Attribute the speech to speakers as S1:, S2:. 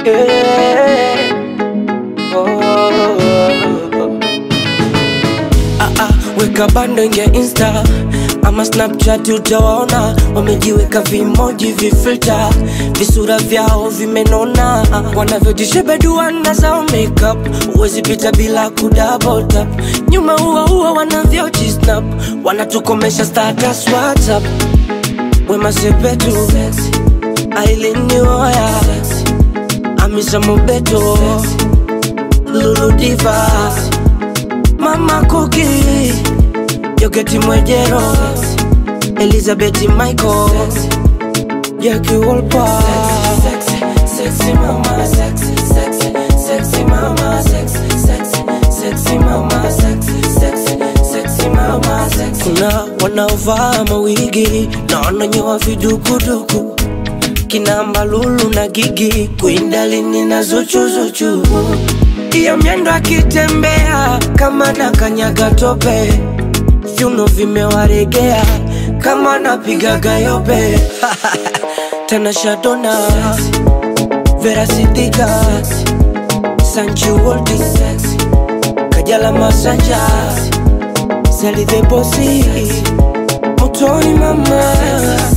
S1: Yeah. Oh. Ah, ah, weka bando ingia insta ama snapchat utawaona wamejiweka vimoji vifilta visura vyao vimenona wanavyojishebeduana zao makeup huwezi pita bila kudabotap nyuma huwa huwa wanavyojisnap wanatukomesha status whatsapp wema sepetu ailinioya amisa mobeto luludiva mama kuki yoketi mwejero elizabeth michael jaki wolpa Sexy mama, sexy, sexy, sexy mama, sexy, sexy, sexy mama, sexy, sexy, sexy mama, sexy. Kuna wanaovaa mawigi na wananyoa vidukuduku kina Mbalulu na Gigi, Kwindalini na Zuchuzuchu, iyo myendo akitembea kama na kanyaga tope, viuno vimewaregea kama napigaga yope tena Shadona Vera Sidika Sanchi Woldi Kajala Masanja Sally the Bossy Mutoni mama